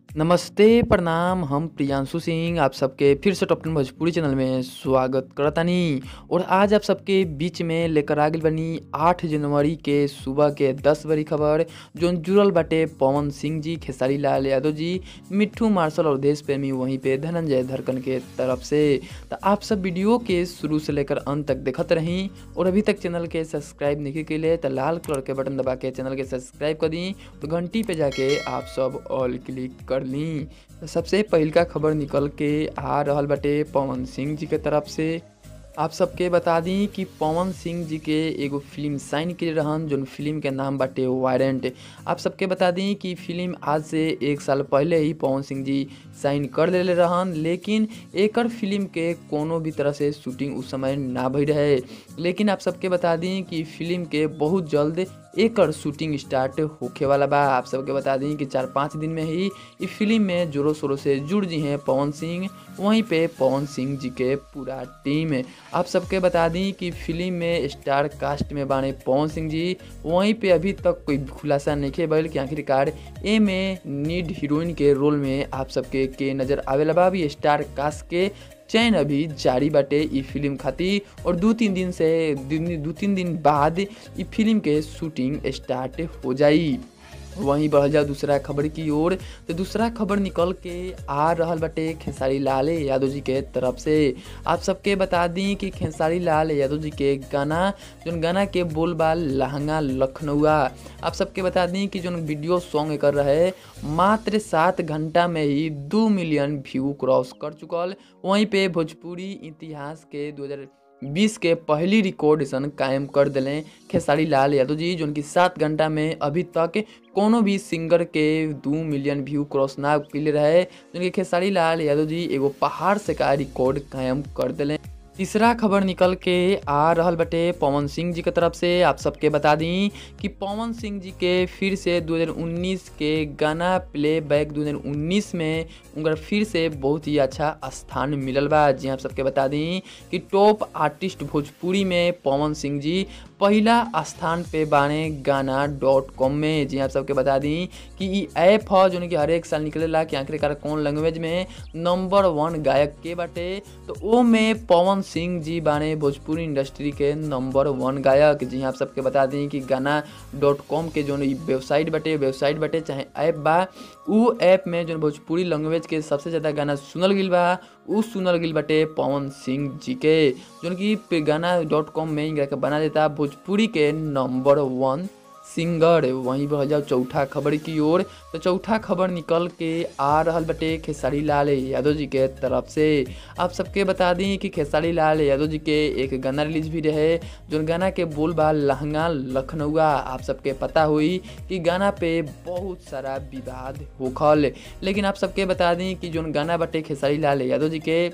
नमस्ते, प्रणाम, हम प्रियांशु सिंह आप सबके फिर से टॉप टेन भोजपुरी चैनल में स्वागत करतानी और आज आप सबके बीच में लेकर आ गइल बानी 8 जनवरी के सुबह के 10 बजे खबर जोन जुड़ल बाटे पवन सिंह जी, खेसारी लाल यादव जी, मिट्ठू मार्शल और देश प्रेमी वहीं पे धनंजय धड़कन के तरफ से तो आप सब वीडियो के शुरू से लेकर अंत तक देखत रही और अभी तक चैनल के सब्सक्राइब नहीं के लिए तो लाल कलर के बटन दबा के चैनल के सब्सक्राइब कर दी तो घंटी पे जाके आप सब ऑल क्लिक कर ली तो सबसे पहिलका खबर निकल के आ रहल बाटे पवन सिंह जी के तरफ से आप सबके बता दी कि पवन सिंह जी के एगो फिल्म साइन करे रहन जोन फिल्म के नाम बाटे वारंट आप सबके बता दी कि फिल्म आज से एक साल पहले ही पवन सिंह जी साइन कर लेले रहन लेकिन एकर फिल्म के कोनो भी तरह से शूटिंग उस समय ना भई रहे लेकिन आप सबके बता दी कि फिल्म के बहुत जल्द एकर शूटिंग स्टार्ट होखे वाला बा आप सबके बता दी कि चार पाँच दिन में ही इस फिल्म में जोरों शोरों से जुड़ जी हैं पवन सिंह वहीं पे पवन सिंह जी के पूरा टीम आप सबके बता दी कि फिल्म में स्टार कास्ट में बाने पवन सिंह जी वहीं पे अभी तक कोई खुलासा नहीं भइल कि आखिरकार ए में नीड हीरोइन के रोल में आप सबके के नज़र आवेला बा अभी स्टार कास्ट के चयन अभी जारी बाटे ई फिल्म खातिर और दू तीन दिन से दू तीन दिन बाद ई फिल्म के शूटिंग स्टार्ट हो जाई वहीं बढ़ जाओ दूसरा खबर की ओर तो दूसरा खबर निकल के आ रहल बाटे खेसारी लाल यादव जी के तरफ से आप सबके बता दी कि खेसारी लाल यादव जी के गाना जोन गाना के बोल बा लहंगा लखनऊआ आप सबके बता दी कि जोन वीडियो सॉन्ग कर रहे मात्र सात घंटा में ही दो मिलियन व्यू क्रॉस कर चुकल वहीं पे भोजपुरी इतिहास के दो बीस के पहली रिकॉर्ड सन कायम कर दिले खेसारी लाल यादव जी जो कि सात घंटा में अभी तक कोनो भी सिंगर के दू मिलियन व्यू क्रॉस ना कैले रहे जो कि खेसारी लाल यादव जी एगो पहाड़ से का रिकॉर्ड कायम कर दिले तीसरा खबर निकल के आ रहल बटे पवन सिंह जी के तरफ से आप सबके बता दी कि पवन सिंह जी के फिर से 2019 के गाना प्ले बैक 2019 में उनका फिर से बहुत ही अच्छा स्थान मिलल बा जी आप सबके बता दी कि टॉप आर्टिस्ट भोजपुरी में पवन सिंह जी पहला स्थान पे बाने गाना डॉट कॉम में जी आप सबके बता दी कि ई ऐप ह जो कि हर एक साल निकलेला कि आखिरकार कौन लैंग्वेज में नंबर वन गायक के बाटे तो ओ में पवन सिंह जी बाने भोजपुरी इंडस्ट्री के नंबर वन गायक जी आप सबके बता दी कि गाना डॉट कॉम के जो वेबसाइट बटे वेबसाइट बटे चाहे ऐप बा उ ऐप में जो भोजपुरी लैंग्वेज के सबसे ज़्यादा गाना सुनल गिल बा उ सुनल गिल बटे पवन सिंह जी के जो कि गाना डॉट कॉम में इनका बना देता भोजपुरी के नंबर वन सिंगर वहीं बढ़ जाओ चौथा खबर की ओर तो चौथा खबर निकल के आ रहल बटे खेसारी लाल यादव जी के तरफ से आप सबके बता दी कि खेसारी लाल यादव जी के एक गाना रिलीज भी रहे जो गाना के बोल बा लहंगा लखनऊआ आप सबके पता हुई कि गाना पे बहुत सारा विवाद होखल लेकिन आप सबके बता दी कि जो गाना बटे खेसारी लाल यादव जी के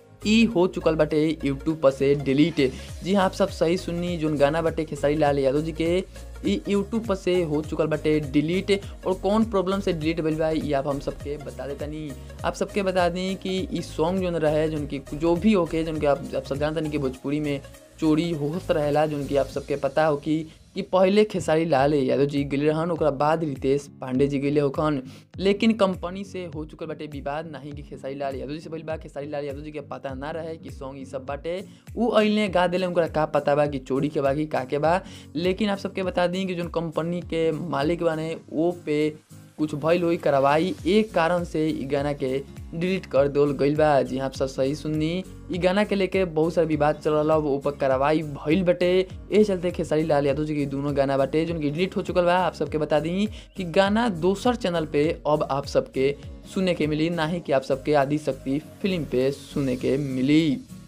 ई हो चुकल बाटे यूट्यूब पर से डिलीट जी हाँ आप सब सही सुननी जोन गाना बाटे खेसारी लाल यादव जी के ई यूट्यूब पर से हो चुकल बाटे डिलीट और कौन प्रॉब्लम से डिलीट भइल बा ये आप हम सबके बता देतनी आप सबके बता दी कि ई सॉन्ग जोन रहे जोन की जो भी होके जोन के आप, आप सब जानतनी कि भोजपुरी में चोरी होत रहेला जोन की आप सबके पता हो कि कि पहले खेसारी लाल यादव जी गए रहन ओकरा बाद रितेश पांडे जी गए होखन लेकिन कंपनी से हो चुकल बाटे विवाद नहीं कि खेसारी लाल यादव जी से भइल बा खेसारी लाल यादव जी के पता ना रहे कि सॉन्ग ई सब बाटे उ अइले गा दिले उनका का पता बा कि चोरी के बा कि का के बा लेकिन आप सबके बता दी कि जो कंपनी के मालिक बाने वो पे कुछ भइल हुई कार्रवाई एक कारण से ई गाना के डिलीट कर देवल गइल बा जी आप सब सही सुननी ई गाना के लेके बहुत सारा विवाद चल रहा ऊपर कार्रवाई भइल बटे ए चलते खेसारी लाल यादव जी के दोनों गाना बाटे जो डिलीट हो चुकल बा आप सबके बता दी कि गाना दोसर चैनल पे अब आप सबके सुने के मिली ना ही कि आप सबके आदि शक्ति फिल्म पे सुने के मिली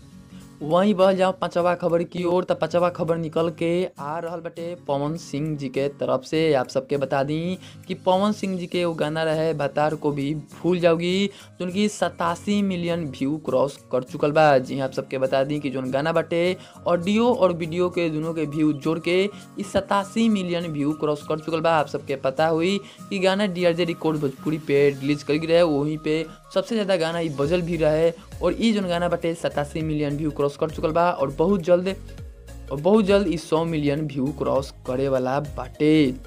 वहीं बह जाओ पांचवा खबर की ओर तो पांचवा खबर निकल के आ रहल बटे पवन सिंह जी के तरफ से आप सबके बता दी कि पवन सिंह जी के वो गाना रहे भतार को भी भूल जाओगी जो कि सतासी मिलियन व्यू क्रॉस कर चुकल बा जी आप सबके बता दी कि जो गाना बटे ऑडियो और वीडियो के दोनों के व्यू जोड़ के इस सतासी मिलियन व्यू क्रॉस कर चुकल बा आप सबके पता हुई कि गाना D R J record Bhojpuri पे रिलीज कर रहे वहीं पे सबसे ज़्यादा गाना ये बजल भी रहे और ये जो गाना बटे सतासी मिलियन व्यू क्रॉस कर चुकल बा और बहुत जल्द और बहुत जल्द इस सौ मिलियन व्यू क्रॉस करे वाला बाटे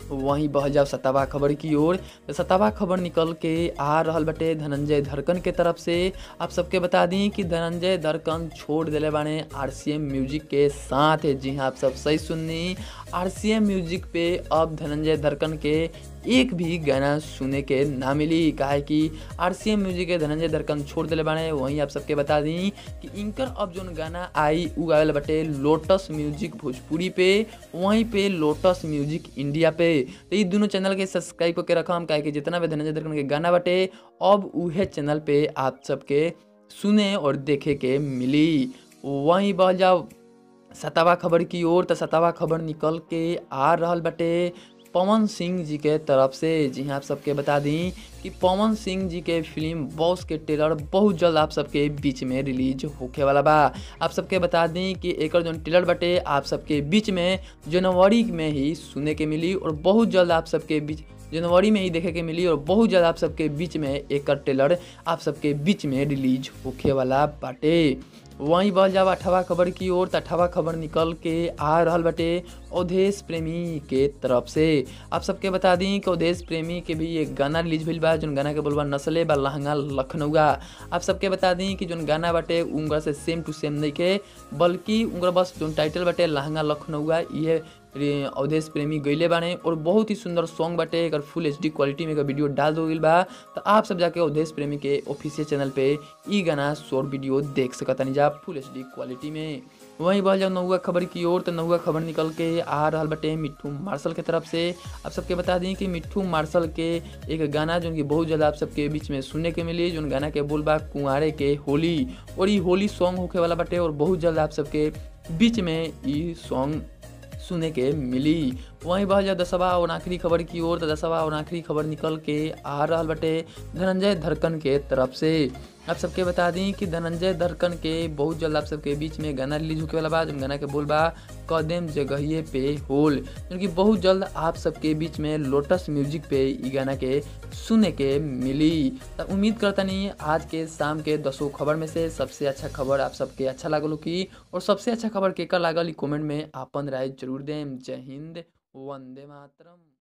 वहीं बह जाओ सतावा खबर की ओर तो सतावा खबर निकल के आ रहल बटे धनंजय धड़कन के तरफ से आप सबके बता दी कि धनंजय धड़कन छोड़ दिले बाने आर म्यूजिक के साथ जी हाँ आप सब सही सुननी आर म्यूजिक पे अब धनंजय धड़कन के एक भी गाना सुने के ना मिली काहे कि आर म्यूजिक के धनंजय धड़कन छोड़ दिले बाने वहीं आप सबके बता दी कि इनकर अब जोन गाना आई उ आवेला बटे लोटस म्यूजिक भोजपुरी पे वहीं पे लोटस म्यूजिक इंडिया पे तो ये दोनों चैनल के सब्सक्राइब करके रखम काहे कि जितना भी धनंजय धड़कन के गाना बटे अब उहे चैनल पे आप सबके सुने और देखे के मिली वहीं बह जाओ सतावा खबर की ओर तो सतावा खबर निकल के आ रहल बटे पवन सिंह जी के तरफ से जी हाँ आप सबके बता दी कि पवन सिंह जी के फिल्म बॉस के ट्रेलर बहुत जल्द आप सबके बीच में रिलीज होखे वाला बा आप सबके बता दी कि एक जो ट्रेलर बटे आप सबके बीच में जनवरी में ही सुने के मिली और बहुत जल्द आप सबके बीच जनवरी में ही देखे के मिली और बहुत ज़्यादा आप सबके बीच में एक ट्रेलर आप सबके बीच में रिलीज होखे वाला बाटे वहीं बह जाओ अठवा खबर की ओर तो अठवा खबर निकल के आ रहल बटे अवधेश प्रेमी के तरफ से आप सबके बता दी कि अवधेश प्रेमी के भी एक गाना रिलीज भइल बा जोन गाना के बोलबा नसले बा लहंगा लखनऊआ आप सबके बता दी कि जोन गाना बाटे उनका से सेम टू सेम नहीं के बल्कि उनका बस जोन टाइटल बाटे लहंगा लखनऊआ ये अवधेश प्रेमी गईले बाने और बहुत ही सुंदर सॉन्ग बाटे एक फुल एच डी क्वालिटी में वीडियो डाल दो गई बा तो आप सब जाके अवधेश प्रेमी के ऑफिशियल चैनल पे ई गाना शॉर्ट वीडियो देख सकतानी जा फुल एच डी क्वालिटी में वहीं बह जाओ नौवा खबर की ओर तो नौवा खबर निकल के आ रहा बटे मिट्ठू मार्शल के तरफ से आप सबके बता दी कि मिट्ठू मार्शल के एक गाना जो कि बहुत ज़्यादा आप सबके बीच में सुनने के मिली जो गाना के बोल बा कुंवारे के होली और ये होली सॉन्ग होके वाला बटे और बहुत जल्द आप सबके बीच में ये सॉन्ग सुने के मिली वहीं बह जाए दसवा और आखिरी खबर की ओर तो दसवा और आखिरी खबर निकल के आ रहा बटे धनंजय धड़कन के तरफ से आप सबके बता दी कि धनंजय धड़कन के बहुत जल्द आप सबके बीच में गाना रिलीज होके वाला बा जो गाना के बोल बा कदम जगहिए पे होल क्योंकि बहुत जल्द आप सबके बीच में लोटस म्यूजिक पे ई गाना के सुने के मिली तो उम्मीद करता नहीं आज के शाम के दसों खबर में से सबसे अच्छा खबर आप सबके अच्छा लागल की और सबसे अच्छा खबर केकर लागल कमेंट में आपन राय जरूर दें जय हिंद वंदे मातरम